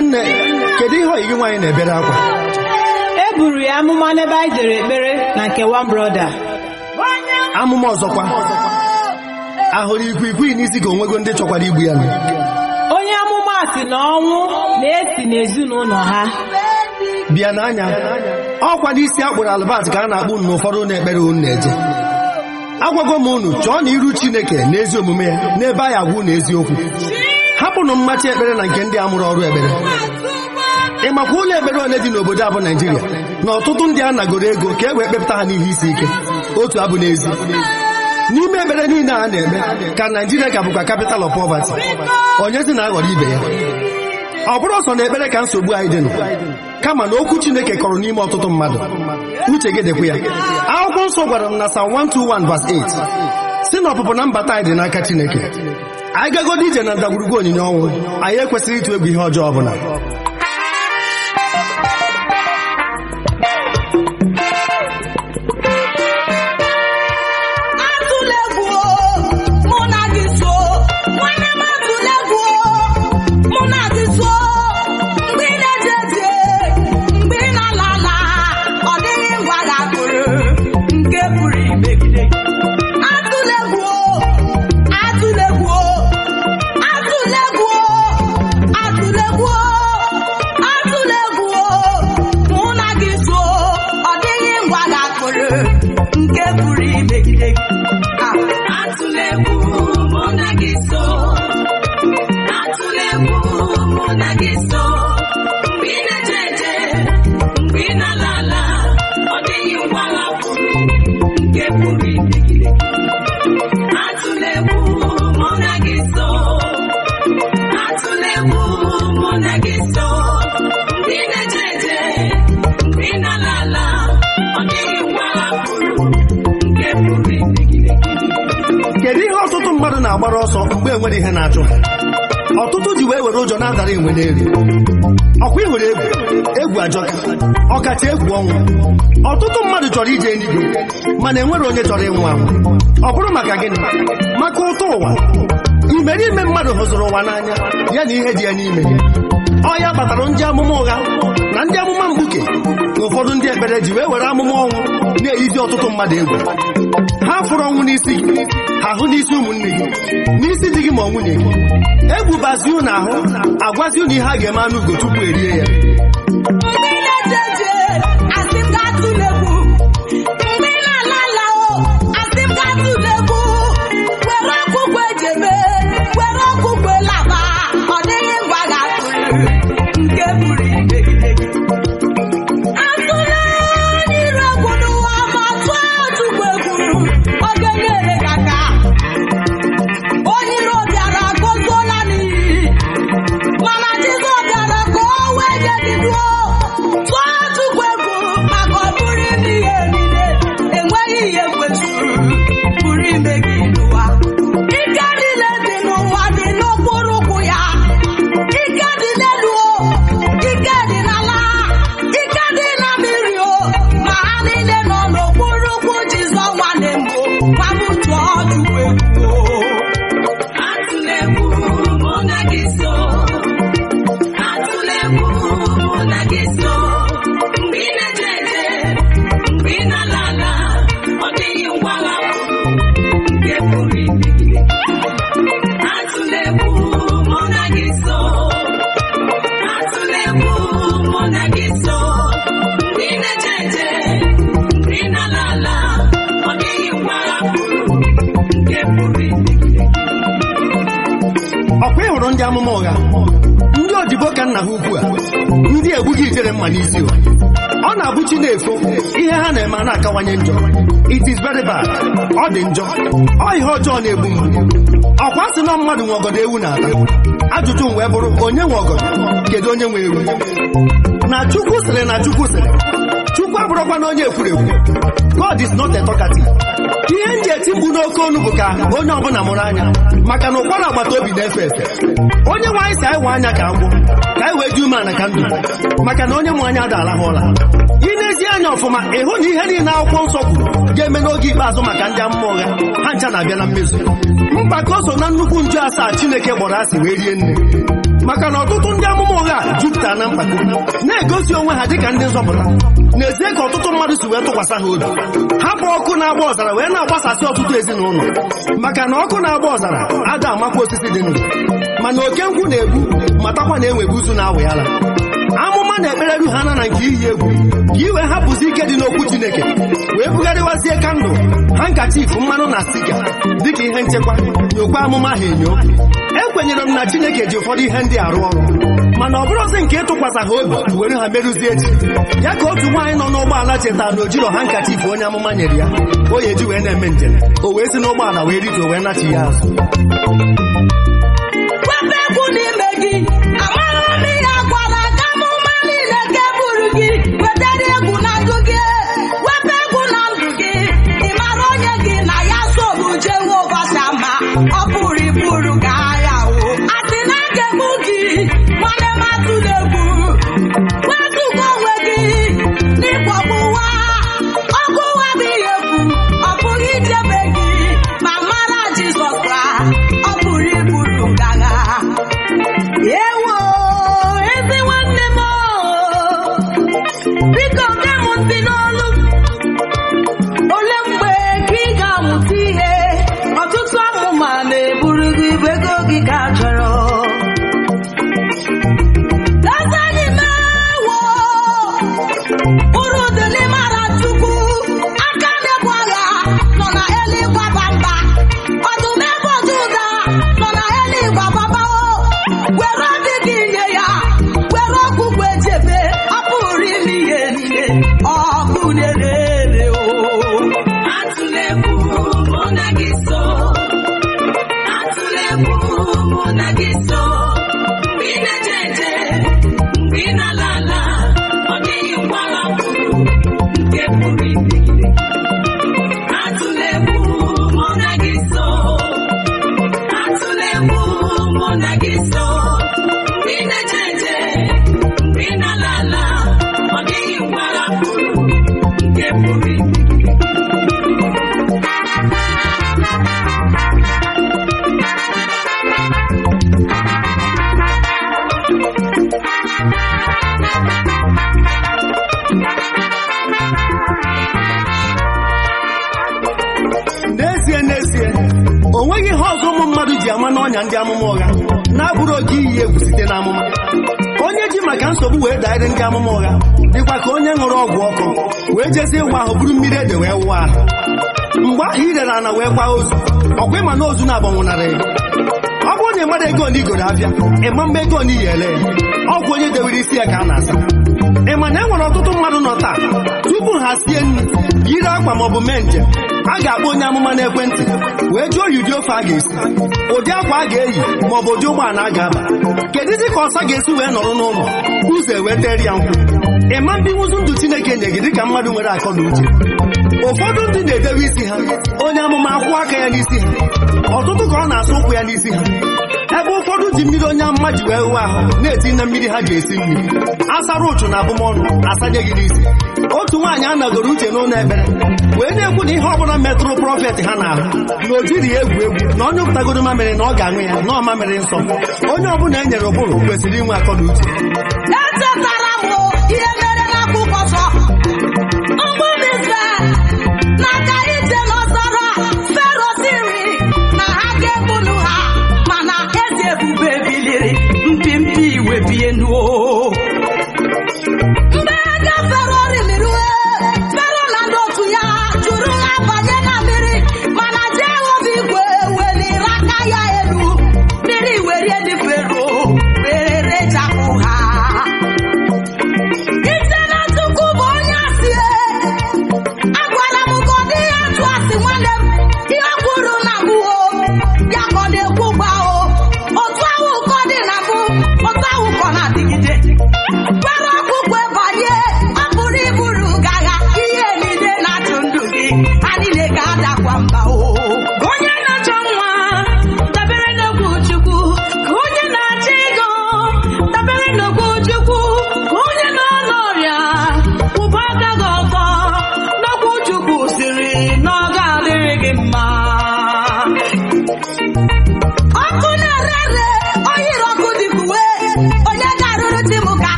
nne kedu ihe oyi gị nwaanyị na-ebere akwa e buru ya amụma n'ebe anyị jere ekpere na nke one brother amụma ọzọkwa ahụrụ ikwikwii n'isi ka onwego ndị chọkwara igbu ya nụ. onye amụma si na ọnwụ na-esi n'ezinụlọ ha bịa n'anya ọkwa n'isi akpụrụ albat ka a na-akpụ unu n'ụfọdụ na-ekpere unu na-eje agwago m unu chọọ na iru chineke na ezi omume ya n'ebe anyị agwa unu eziokwu hapụnụ mmachi ekpere na nke ndị amụrụ ọrụ ekpere ị makwa ụlọ ekpere ole dị n'obodo a bụ naijiria na ọtụtụ ndị a nagoro ego ka e wee kpepụta ha n'ihe isi ike otu abụ n'ezi n'ime ekpere niile a na-eme ka naijiria ka bụkwa capital of poverty onyezi na-aghọrọ ibe ya ọ bụrụ ọsọ na ekpere ka nsogbu anyị dịnụ kama na okwu chineke kọrọ n'ime ọtụtụ mmadụ uche gị dịkwa ya akwụkwọ nsọ gwara m na Psalm 121 verse 8 si na ọpụpụ na mbata anyị dị n'aka chineke anyị gagodi ije na ndagwurugwu onyinye ọnwụ anyị ekwesịrị ịtụ egwu ihe ọjọọ ọbụla atụla egwu mụ na gị so nwanne m atụla egwu mụ na gị so mgbe ị na-eje eje mgbe ị na-ala ala ọ dịghị ngwa ga-akụrụ nke pụrụ imegide gị atụla egwu atụla egwu atụla egwu atụla egwu atụla egwu mụ na gị so ọ dịghị ngwa ga-akụrụ nke pụrụ imegide gị atụla egwu mụ na gị so atụla egwu mụ na gị so mgbe ị na-eje eje mgbe ị na-ala ala ọ dịghị ngwa ga-akụrụ nke pụrụ imegide gị atụla egwu mụ na gị so atụla egwu mụ na gị so mgbe ị na-eje eje mgbe ị na-ala ala ọ dịghị ngwa hapụrụ nke pụrụ imegide gị kedu ihe ọtụtụ mmadụ na-agbara ọsọ mgbe enwere ihe na-achụ ha ọtụtụ ji wee were ụjọ na-adara enwe n'elu ọkwa ịhụrụ egwu egwu ajọka ọkacha egwu ọnwụ ọtụtụ mmadụ chọrọ ije eluigwe mana enwere onye chọrọ ịnwụ anwụ ọ bụrụ maka gịnị maka ụtọ ụwa imerime mmadụ hụzụrụ ụwa n'anya ya na ihe dị ya n'ime ọ ya kpatara ndị amụma ụgha na ndị amụma mgbuke na ụfọdụ ndị ekpere ji wee were amụma ọnwụ na-eyizi ọtụtụ mmadụ egwu ha fụrụ ọnwụ n'isi gị ha hụ n'isi ụmụnne gị n'isi di gị ma ọ nwunye gị egwu bazi unu ahụ agwazi unu ihe a ga-eme anụ ugo tupu erie ya mgbe ị na-eje eje asị m gaa tụla egwu mgbe ị na-ala ala o asị m gaa tụla egwu were ọkụkọ ejebe were ọkụkọ laba ọ dịghị ngwa ga-atụrụ nke pụrụ imegide gị atụla n'iru egwu n'ụwa ma tụọ ozugbo egwu ọ ga-enyere gị aka onye iro bịara gozuola n'iyi mana Jizọs bịara ka o wee jediduo tụọ Chukwu egwu maka ọ bụrụ ndị ihe niile enweghị ihe kwesịrị pụrụ ime gị n'ụwa ike niile dị n'ụwa dị n'okpuru ụkwụ ya ike dị n'elu o ike dị n'ala ike dị na mmiri o ma ha niile nọ n'okpuru ụkwụ Jizọs nwanne mbụ ma bụ tụọ Chukwu egwu o. Atụla egwu mụ na gị so atụla egwu mụ na gị so mgbe ị na-eje eje mgbe ị na-ala ala ọ dịghị ngwa hapụrụ nke pụrụ imegide atụla egwu mụ na gị so atụla egwu mụ na gị so mgbe ị na-eje eje mgbe ị na-ala ala ọ dịghị ngwa hapụrụ nke pụrụ imegide ọkwa ịhụrụ ndị amụma ụgha ndị odibo ka nna ha ukwu a ndị egbughị ijere mma n'isi ụwa ọ na-abụ chi na-efo ihe ha na-eme a na-akawanye njọ it is very bad ọ dị njọ ọ ihe ọjọọ na-egbu mmadụ ọkwa sị na mmadụ nwe ọgọdọ ewu na-ata ajụjụ m wee bụrụ onye nwe ọgọdọ kedu onye nwe ewu na chukwu sịrị na chukwu sịrị chukwu abụrụkwa na onye ekwurekwu god is not a talkative ihe m ji eti mkpu n'oke onu bụ ka onye ọbụla mụrụ anya maka na ụkwara agbata obi na-efe efe onye nwe anyị si anyị nwe anya ka agwụ ka anyị wee dị umeala ka ndụ maka na onye nwe anya adalahụ ụla ị na-ezi anya ọfụma ịhụ na ihe niile akwụkwọ nsọ kwuru ga-eme n'oge ikpeazụ maka ndị amụma ụgha ha ncha na-abịa na mmezu mgbakọ so na nnukwu nju asaa chineke gbọrọ asị wee rie nne maka na ọtụtụ ndị amụma ụgha jupụtara na mpako na-egosi onwe ha dịka ndị nzọpụta n'ezie ka ọtụtụ mmadụ si wee tụkwasị ha obi hapụ ọkụ na-agba ọzara wee na-agbasasị ọtụtụ ezinụlọ maka na ọkụ na-agba ọzara ada amakwa osisi dị ndụ mana oke nkwụ na-egbu matakwa na enwegbu uzu na-awụ yala amụma na ekpereru ha na na nke iyi egwu ka iwe hapụzi ike dị n'okwu chineke wee bugharịwazie kandụl ha nkachif mmanụ na stiga dịka ihe nchekwa nyokwa amụma ha enyo ekwenyere m na chineke ji ụfọdụ ihe ndị arụ ọrụ mana ọ bụrụzi nke ịtụkwasị ha obi were ha merụzie echi ya ka otu nwaanyị nọ n'ụgbọala chetara na o jiro ha nkachif onye amụma nyere ya o ya eji wee na-eme njem o wee si n'ụgbọala wee rituo wee nachi ya azụ wepụ egwu n'ime gị amara m ihe agwala ka amụma niile nke buru gị wetara egwu na ndụ gị wepụ egwu na ndụ gị ị mara onye gị na ya sobu jewe ụbọchị ama ọ pụrụ iburu gị agha o a sị na a ga-egbu gị nwanne m atụla egwu wetụga onwe gị n'ịkpọgbu ụwa ọgụ ụwa bụ ihe egwu ọ pụghị ichebe gị ma mara Jizọs Kraịst ọ pụrụ iburu gị agha ewo ezi nwanne m o, biko gee m ntị n'olu ole mgbe ka ị ga-amụta ihe ọtụtụ amụma na-eburu gị ibu ego gị ka chọrọ Lazarị mewo uru dị n'ịmara Chukwu aka na-ebu agha nọ na eluigwe bamba ọdụm ebe ọdụ ụda nọ na eluigwe bamba o were obi gị nye ya were ọgwụgwụ ejebe ọ pụrụ ime ihe niile ọkụ na-ere o atụla egwu mụ na gị so atụla egwu mụ na gị so mgbe ị na-eje eje mgbe ị na-ala ala ọ dịghị mgbagha kwuru nke pụrụ imegide atụla egwu mụ na gị so atụla egwu mụ na gị so mgbe ị na-eje eje mgbe ị na-ala ala ọ dịghị mgbagha kwuru nke pụrụ imegide n'ezie n'ezie o nweghị ihe ọzọ ụmụ mmadụ ji ama n'ọnya ndị amụma ụgha na-abụrụ oke iyi egwu site n'amụma onye ji maka nsogbu wee daịrị ndị amụma ụgha dịkwa ka onye ṅụrụ ọgwụ ọkụ wee jezie ịwa ahụ buru mmiri ede wee wụọ ahụ mgbe ahụ irere ana wee gbaa ozu ọkwa ịma na ozu na-agbanwụnara ego ọ bụrụ na ị mara ego na igoro abịa ịma mma ego na iyi ele ya ọgwụ onye dewere isi ya ka a na-asa ị ma na e nwere ọtụtụ mmadụ nọ taa tupu ha sie nri yiri akwa maọbụ mee njem a ga-akpọ onye amụma n'ekwentị wee jụọ ya ụdị ofe a ga-esi ụdị akwa a ga-eyi maọbụ ụdị ụgbọala a ga-aba kedụzi ka ọsa ga-esi wee nọrọ n'ụlọ ụzọ ewetere ya nkwụ ịma ndị nwụzụ ndụ chineke nye gị dịka mmadụ nwere akọ na uche ụfọdụ ndị na-edewe isi ha onye amụma akwụ aka ya n'isi ha ọtụtụ ka ọ na-asa ụkwụ ya n'isi ha ebe ụfọdụ ji mmiri onye amụma ji wee hụ ahụ na-eti na mmiri ha ji esi mmiri asara ụchụ na abụmọnụ asanye gị n'isi otu nwaanyị anọgoro uche n'ụlọ ekpere wee na-ekwu na ihe ọbụla metụrụ prọfet ha n'ahụ na o jiri ya egwu egwu na onye ụpụtagoro mamịrị na ọ ga-aṅụ ya na ọ mamịrị nsọ onye ọbụla e nyere ụbụrụ kwesịrị inwe akọ na uche echetara m ihe mere n'akwụkwọ nsọ ụmụ Izrel na-aga ije n'ọzara Fero siri na ha ga-egbunu ha mana eze ebube biliri mpimpi iwe bie nuo mgbe ha gafere orimiri Fero na ndị otu ya jụrụ ha banye na mmiri mana Jehova igwe weliri aka ya elu mmiri werie dị Fero were rechapụ ha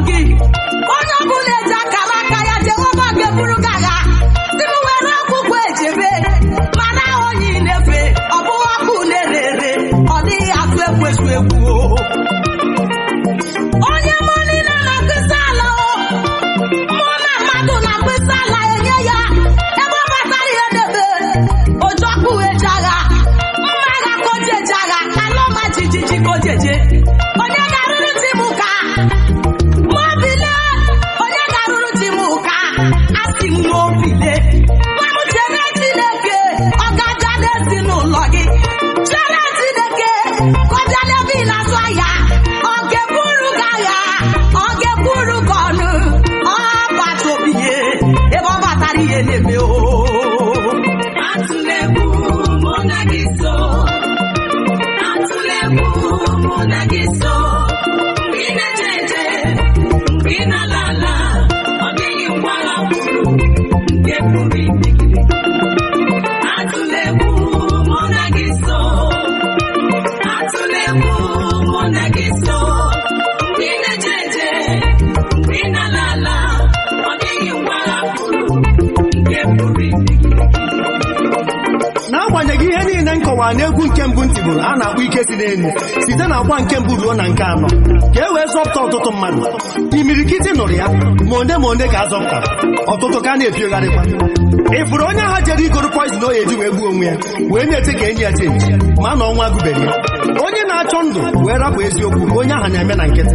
gị onye ọbụla eji akara aka ya jehova ga-eburu gị agha si m were akwụkwọ ejebe mana onye ị na-efe ọ bụghị ọkụ na-ere ọ dịghị atụ ekwesu egwu o. onye mụ niile na-akpịsị ala o mụ na mmadụ na-akpịsị ala enye ya ebe ọ batara ihe debe oju ọkụ eji agha mma agha ka o ji eji agha ala ọma jijiji ka o ji eje onye ga-arụrụ di m ka mobile onye ga-arụrụ di m ka asị m mobile nwa m chere chineke ọ ga-aja n'ezinụlọ gị chere chineke ka ọ bịa n'ebe ị na-azụ ahịa ọ ga-eburu gị agha ọ ga-ekwuru gị ọnụ ọ bata obi ya ebe ọ batara ihe na-eme o atụla egwu mụ na gị so atụla egwu mụ na gị so mgbe ị na-eje eje mgbe ị na-ala ala ọ dịghị ngwa agha kwuru nke pụrụ imegide atụla egwu mụ na gị so atụla egwu mụ na gị so mgbe ị na-eje eje mgbe ị na-ala ala ọ dịghị ngwa agha kwuru nke pụrụ imegide n'agbanyeghị ihe niile nkọwa na egwu nke mbụ ntị bụrụ a na-akpọ ike si n'elu site na agba nke mbụ ruo na nke anọ ka e wee zọpụta ọtụtụ mmadụ imirikiti nụrụ ya ma onye ma onye ka a zọpụtara ọtụtụ ka a na-epiogharịkwa ị fụrụ onye ahụ jere igoro poizin oyi eji wee gbuo onwe ya wee na-eche ka enyi ya chenji ma na ọnwa gụbere ya onye na-achọ ndụ wee rapụ eziokwu onye ahụ na-eme na nkịtị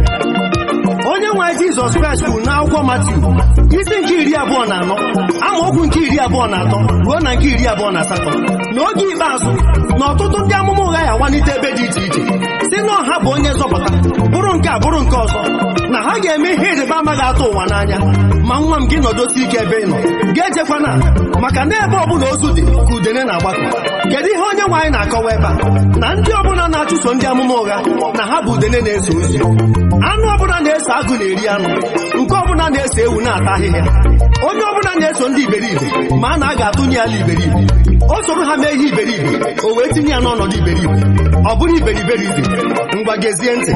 onye nwe jizọs kraịst kwuru n'akwụkwọ matiu isi nke iri abụọ na anọ amaokwu nke iri abụọ na atọ ruo na nke iri abụọ na asatọ n'oge ikpeazụ na ọtụtụ ndị amụma ụgha ya awanite ebe dị iche iche si na ọha bụ onye nzọpụta bụrụ nke a bụrụ nke ọzọ na ha ga-eme ihe ịrịba ama ga-atụ ụwa n'anya ma nwa m gị nọdosi ike ebe ị nọ ga-ejekwana maka na ebe ọbụla ozu dị ka udene na-agbakọ kedu ihe onye nwe anyị na-akọwa ebe a na ndị ọbụla na-achụso ndị amụma ụgha na ha bụ udene na-eso ozi anụ ọbụla na-eso agụ na-eri anụ nke ọbụla na-eso ewu na-ata ahịhịa onye ọbụla na-eso ndị iberibe ma a na a ga-atụnye ya ala iberibe o soro ha mee ihe iberibe o wee tinye ya n'ọnọdụ iberibe ọ bụrụ iberiberibe ngwa gezie ntị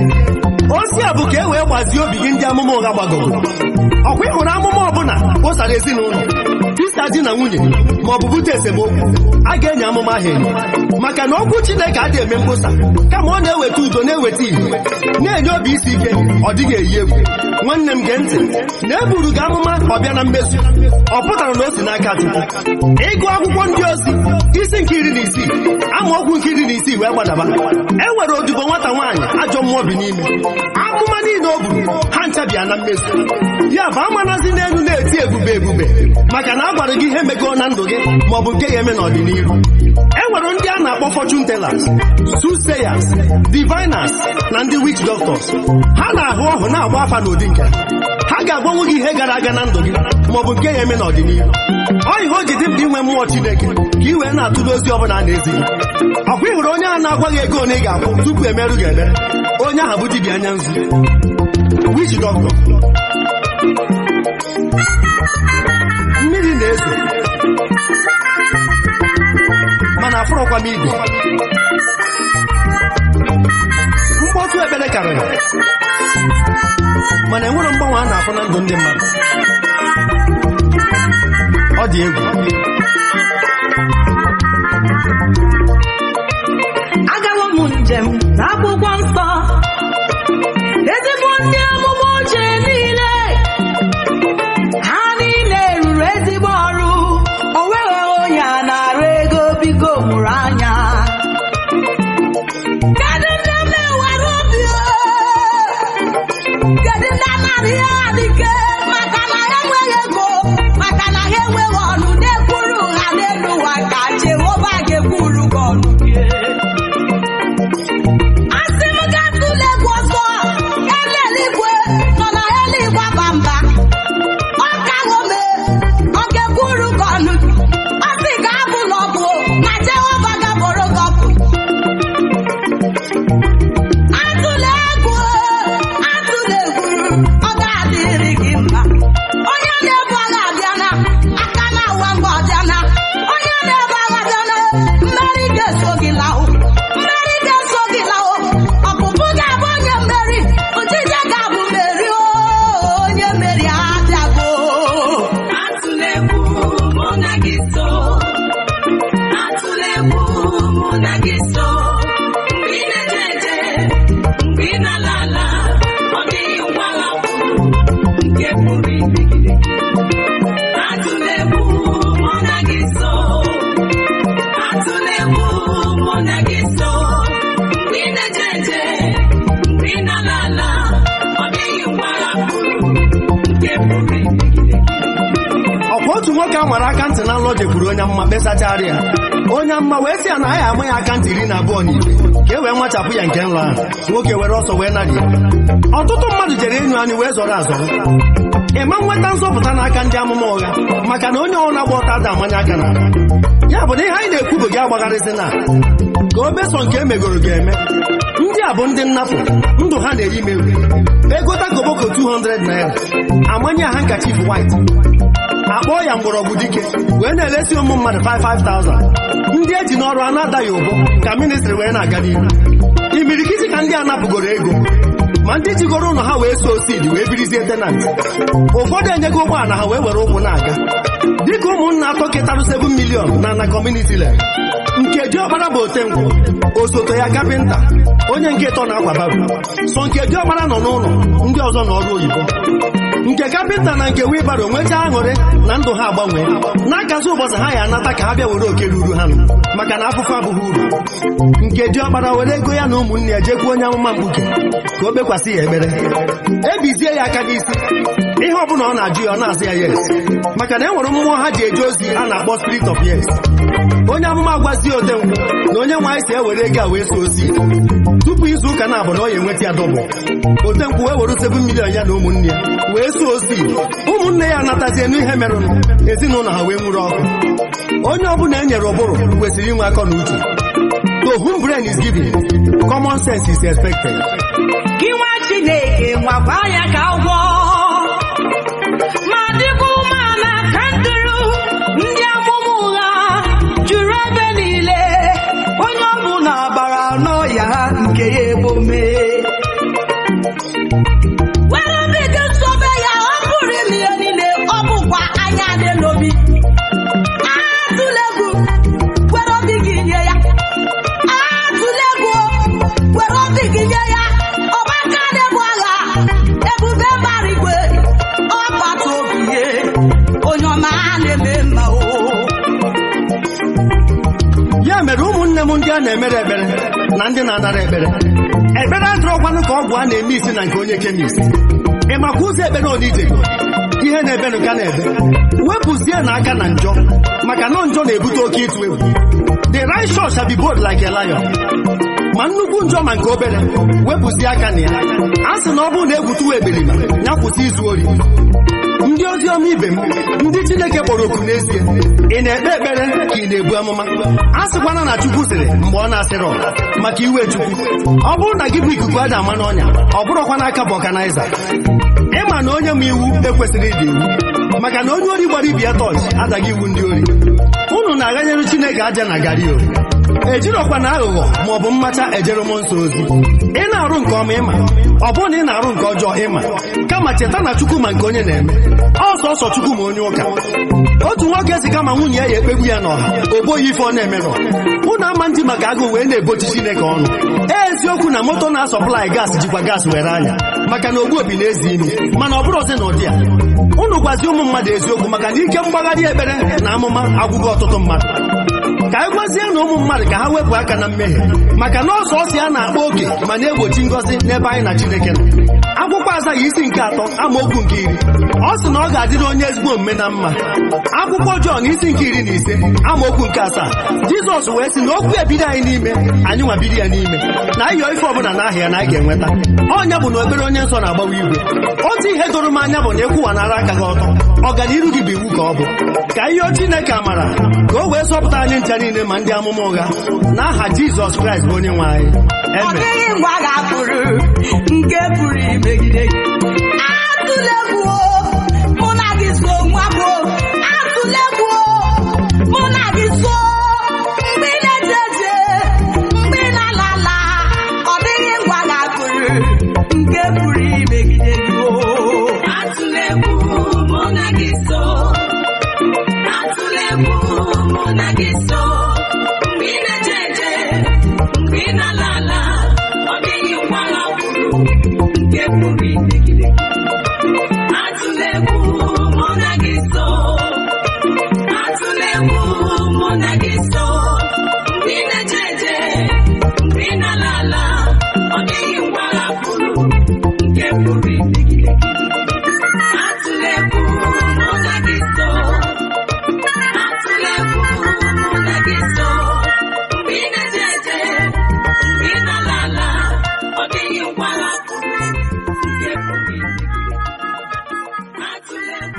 ozi a bụ ka e wee gbazie obi gị ndị amụma ụgha gbagoro ọkwa ị hụrụ amụma ọbụla kpụsara ezinụlọ tisa di na nwunye ma ọ bụ bute esemokwu a ga-enye amụma ahụ enyo maka na okwu chineke adịghị eme mkpụsa kama ọ na-eweta udo na-eweta ihe na-enye obi isi ike ọ dịghị eyi egwu nwanne m gee ntị na eburu gị amụma ọbịa na mmezu ọ pụtara na o si n'aka chukwu ịgụ akwụkwọ ndị ozi isi nke iri na isii amaokwu nke iri na isii wee gbadaba e nwere odibo nwata nwaanyị ajọ mmụọ bi n'ime amụma niile o buru ha ncha bịa na mmezu ya bụ amanazi n'elu na-eti ebube ebube maka na a gwara gị ihe megoo na ndụ gị ma ọ bụ nke ya eme n'ọdịnihu e nwere ndị a na-akpọ fortune tellers soothsayers diviners na ndị witch doctors ha na-ahụ ọhụ na-agba afa n'ụdị nke ha ga-agbanwe gị ihe gara aga na ndụ gị ma ọ bụ nke ya eme n'ọdịnihu ọ ihe o ji dị mkpa inwe mmụọ chineke ka ị wee na-atụle ozi ọbụla a na-ezi gị ọkwa ị hụrụ onye ahụ na-agwa gị ego ole ị ga-akwụ tupu emerụ gị ebere onye ahụ bụ dibịa anya nzu witch doctor mmiri na-ezo mana afụrụkwa m igwe mkpọtụ ekpere karịrị mana enwere mgbanwe a na-afụ na ndụ ndị mmadụ ọ dị egwu agawo m njem n'akwụkwọ nsọ ezigbo ndị amụma ochie niile ha niile rụrụ ezigbo ọrụ o nweghị onye a na-arụ ego biko mụrụ anya kedu ndị na-ewere obi o? kedu ndị anara ihe adịke maka na ha enweghị ego maka na ha enweghị ọnụ na-ekwuru ha n'elu ụwa ka Jehova ga-ekwuru gị ọnụ gị asị m gatụla egwu ọzọ eluigwe nọ na eluigwe aba mba ọ kaghome ọ ga-ekwuru gị ọnụ ọ sị ga abụ na ọbụ na Jehova gaboro gị ọbụ atụla egwu atụla egwu ọ ga-adịrị gị mma nwoke a nwara aka ntị na nlọ jekwuru onye mma kpesachara ya onye mma wee sị ya na anyị ama ya aka ntị iri na abụọ na iri ka e wee nwachapụ ya nke nlọ ahụ nwoke were ọsọ wee narị ya ọtụtụ mmadụ jere enyu anyị wee zọrọ azọrọ ịma nweta nzọpụta n'aka ndị amụma ụgha maka na onye ọbụla gba ọta ada amanye aka na ya bụ na ihe anyị na-ekwu bụ gị agbagharịsị na ka obeso nke emegoro ga-eme ndị a bụ ndị nnapụ ndụ ha na-eyi mewu egota koboko 200 naira amanye ha nkachif white akpọọ ya mgbọrọgwụ dike wee na-eresi ụmụ mmadụ 55,000 ndị eji n'ọrụ a na-adaghị ụbọ ka ministri wee na-aga n'ihu imirikiti ka ndị a napụgoro ego ma ndị jigoro ụlọ ha wee so osidi wee birizie tenant ụfọdụ enyego ụgbọala ha wee were ụkwụ na-aga dịka ụmụnna atọ ketarụ 7 milion na na kọmuniti le nke diọkpara bụ otenkwụ osote ya kapịnta onye nke ịtọ na-akwa babu so nke diọkpara nọ n'ụlọ ndị ọzọ n'ọrụ oyibo nke kapịnta na nke wibaro nwechaa aṅụrị na ndụ ha agbanwee n'akazi ụbọchị ha ya anata ka ha bịa were oke ruru ha nụ maka na afụfụ abụghị uru nke diọkpara were ego ya na ụmụnne ya jekwuo onye amụma mkpuke ka o kpekwasị ya ekpere ebizie ya aka n'isi ihe ọbụla ọ na-ajụ ya ọ na-asị ya yes maka na e nwere mmụọ ha ji eje ozi a na-akpọ spirit of yes onye amụma gwazie otenkwụ na onye nwe anyị si ewere ego a wee so ozi tupu izu ụka na abụ na ọ ya enweta ya dọbụ otenkwụ wee were 7 milion ya na ụmụnne ya wee so ozi ụmụnne ya anatazie n'ihe merụnụ ezinụlọ ha wee nwụrụ ọkụ onye ọbụla e nyere ụbụrụ kwesịrị inwe akọ na uche to whom brain is given common sense is expected gị nwa chineke nwakwa ya ka ụgwọ ma dịkwa umeala ka nduru ndị amụma ụgha juru ebe niile onye ọbụla bara n'ọya nke ya ebome were obi gị sobe ya ọ bụrụ ime ihe niile ọ bụkwa anya dị n'obi atụla egwu were obi gị nye ya atụla egwu were obi gị nye ya ọgbaka na-ebu agha ebube mara igwe ọgbata obi ye onye ọma na-eme mma o ya mere ụmụnne m ndị a na-emere ekpere na ndị na-anara ekpere ekpere adịrọkwanụ ka ọgwụ a na-eme isi na nke onye kemist ị makwa ụzọ ekpere onije ihe na-ebenụ ka na-ebe wepụzie na aka na njọ maka na njọ na-ebute oke ịtụ egwu the righteous shall be bold like a lion ma nnukwu njọ ma nke obere wepụzie aka na ya a sị na ọ bụrụ na egwutuwa eberiba ya kwụsị izu ori ndị ozi ọma ibe m ndị chineke kpọrọ oku n'ezie ị na-ekpe ekpere ka ị na-ebu amụma a sịkwana na chukwu sịrị mgbe ọ na-asịrị ọha maka iwe chukwu ọ bụrụ na gị bụ ikuku ada ama n'ọnya ọ bụrụkwa n'aka bụ ọganaiza ịma na onye ma iwu ekwesịrị ịdị iwu maka na onye ori gbara ibi ya tọọchị adaghị iwu ndị ori unu na-aghanyere chineke aja na gari o ejirọkwa na aghụghọ ma ọ bụ mmacha ejere mmụọ nsọ ozi ị na-arụ nke ọma ịma ọ bụrụ na ị na-arụ nke ọjọọ ịma kama cheta na chukwu ma nke onye na-eme ọsọ ọsọ chukwu ma onye ụka otu nwoke si kama nwunye ya ya ekpegbu ya n'ọha o boghị ife ọ na-emerọ unu ama ndị maka agụụ wee na-ebochi chineke ọnụ eziokwu na moto na-asọplai gaasị jikwa gaasị were anya maka na ogbu obi na-ezi imi mana ọ bụrụ ọzi na ụdị ya unu gwazi ụmụ mmadụ eziokwu maka na ike mgbagharị ekpere na amụma agwụgo ọtụtụ mmadụ ka anyị gwazie na ụmụ mmadụ ka ha wepụ aka na mmehie maka na ọsọ ọsọ ya na-akpa oke ma na-egbochi ngọzi n'ebe anyị na chineke nọ akwụkwọ azaghị isi nke atọ amaokwu nke iri ọ sị na ọ ga-adịrị onye ezigbo omume na mma akwụkwọ Jọn isi nke iri na ise amaokwu nke asaa Jizọs wee sị na okwu ebido anyị n'ime anyị nwabiri ya n'ime na ịyọ ife ọbụla na aha ya na anyị ga-enweta ọnya bụ na obere onye nsọ na-agbawa igwe otu ihe doro m anya bụ na ịkwụwanara aka gị ọtọ ọganiru gị bụ iwu ka ọ bụ ka ihe Chineke amara ka o wee zọpụta anyị ncha niile ma ndị amụma ụgha n'aha Jizọs Kraịst bụ onye nwe anyị ọ Amen. dịghị ngwa ga-apụrụ nke pụrụ imegide gị atụla egwu o, mụ na gị so nwa bụ atụla egwu o, mụ na gị so mgbe ị na-eje eje mgbe ị na-ala ala ọ dịghị ngwa ga-apụrụ nke pụrụ imegide gị o atụla egwu mụ na gị so atụla egwu mụ na gị so mgbe ị na-eje eje mgbe ị na-ala ala ọ dịghị ngwa ga-apụrụ nke pụrụ imegide gị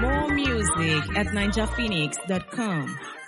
More music at ninjaphoenix.com.